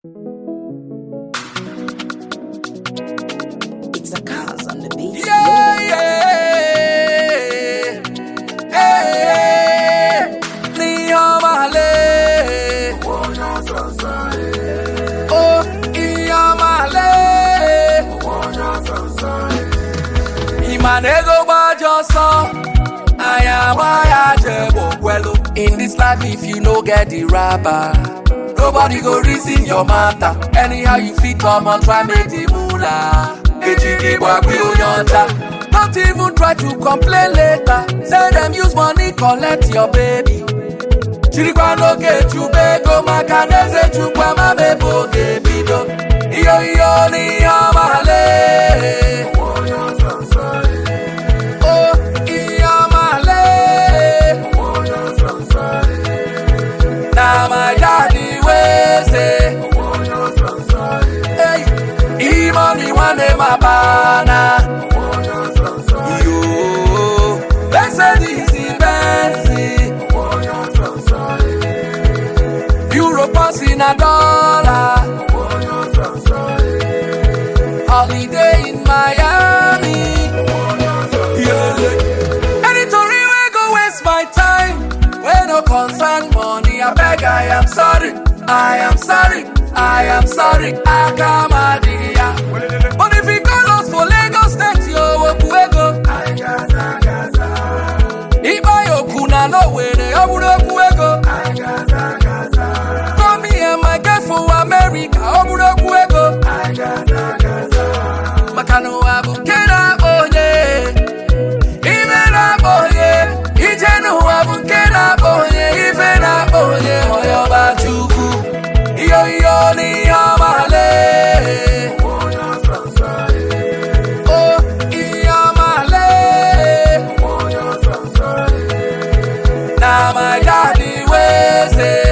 It's a cause on the beat. Yeah, yeah. Hey, Niyamale. Oh, Iyamale. Imanego Bajoso. Ayamaya Jebo In this life, if you no get the rapper, nobody go reason your matter. Anyhow you fit come on, try make the moolah. Ejigi gbagbe oyanta. Don't even try to complain later. Say them use money collect your baby. Chirikwa n'oge chubego maka n'eze chukwa ma mebe oge bido. Iyo iyo n'ihe ọmale. Oh, ihe ọmale. Na my daddy wey say. Hey, e money one day my banana. Yo, Mercedes Benz. Euro pounds in a dollar. Holiday in Miami. Yeah. Any Tory we go waste my time. We no concern money. I beg, I am sorry. I am sorry. I am sorry. I come But if you call us for Lagos State, yo, Opuego. Iba yoku na no were, oburu Opuego. Come me and my girl for America, oburu Opuego. Makano abu kena onye. Ife na-akpọ onye, ije n'ụwa bụ nke na-akpọ onye, ife na-akpọ onye, onye ọba Chukwu. Iyo iyo n'ihe ọmale. Oh, ihe ọmale. Na my daddy wey say,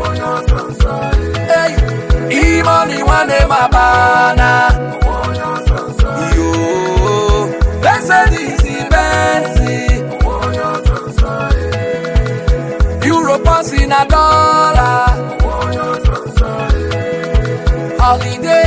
hey, e money one day my banana. Yo, Mercedes Benz. Euro pounds in a dollar. Holiday